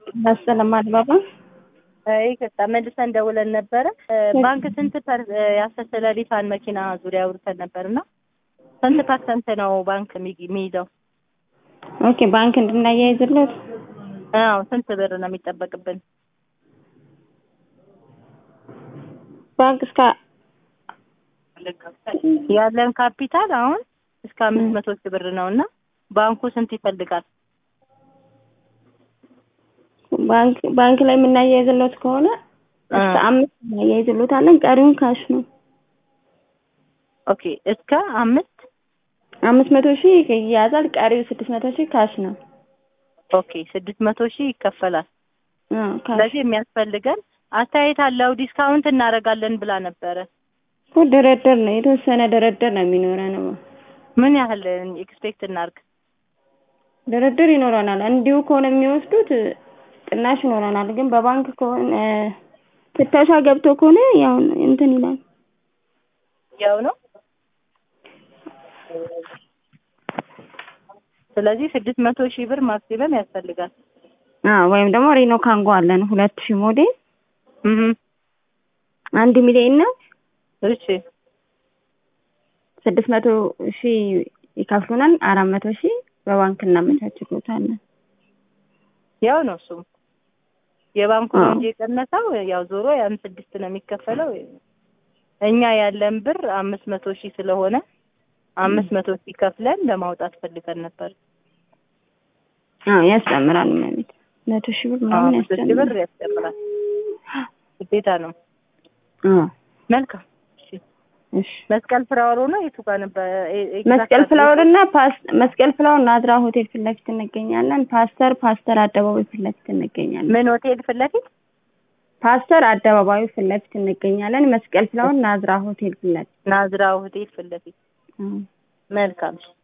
መሰለም አልባባ ይቅርታ መልሰን ደውለን ነበረ። ባንክ ስንት ፐር ያሰሰለ ሊፋን መኪና ዙሪያ አውርተን ነበር እና ስንት ፐርሰንት ነው ባንክ የሚ- የሚይዘው? ኦኬ ባንክ እንድናያይዝለት አዎ ስንት ብር ነው የሚጠበቅብን? ባንክ እስከ ያለን ካፒታል አሁን እስከ አምስት መቶ ሺህ ብር ነው እና ባንኩ ስንት ይፈልጋል? ባንክ ባንክ ላይ የምናያይዝለት ከሆነ እስከ አ- አምስት እናያይዝሎታለን። ቀሪውን ካሽ ነው። ኦኬ እስከ አምስት አምስት መቶ ሺህ ይያዛል። ቀሪው ስድስት መቶ ሺህ ካሽ ነው። ኦኬ ስድስት መቶ ሺህ ይከፈላል። አዎ ካሽ ስለዚህ የሚያስፈልገን አስተያየት አለው ዲስካውንት እናደርጋለን ብላ ነበረ። እኮ ድርድር ነው። የተወሰነ ድርድር ነው የሚኖረን። ምን ያህል ኤክስፔክት እናርግ? ድርድር ይኖረናል። እንዲሁ ከሆነ የሚወስዱት ቅናሽ ይኖረናል። ግን በባንክ ከሆነ ፍተሻ ገብቶ ከሆነ ያው እንትን ይላል። ያው ነው። ስለዚህ ስድስት መቶ ሺህ ብር ማክሲመም ያስፈልጋል። አዎ ወይም ደግሞ ሪኖ ካንጎ አለን ሁለት ሺህ ሞዴል እህ አንድ ሚሊዮን ነው። እሺ ስድስት መቶ ሺህ ይከፍሉናል። አራት መቶ ሺህ በባንክ እናመቻችሎታለን። ያው ነው እሱም የባንኩ ነው አዎ። እንጂ የቀነሰው ያው ዞሮ ያን ስድስት ነው የሚከፈለው። እኛ ያለን ብር አምስት መቶ ሺህ ስለሆነ አምስት መቶ ሺህ ከፍለን ለማውጣት ፈልገን ነበር። አዎ ያስጨምራል ማለት መቶ ሺህ ብር ምናምን መቶ ሺህ ብር ያስጨምራል። ያስጨምራል። ግዴታ ነው። አዎ መልካም እሺ። እሺ መስቀል ፍራወር ነው የቱ ጋር ነበር? ኤ- ኤግዛክት መስቀል አድሬሱ? ፍላወር እና ፓስ መስቀል ፍላወር ናዝራ ሆቴል ፊት ለፊት እንገኛለን። ፓስተር ፓስተር አደባባይ ፊት ለፊት እንገኛለን። ምን ሆቴል ፊት ለፊት? ፓስተር አደባባዩ ፊት ለፊት እንገኛለን። መስቀል ፍላወር ናዝራ ሆቴል ፊት ለፊት ናዝራ ሆቴል ፊት ለፊት። አዎ። መልካም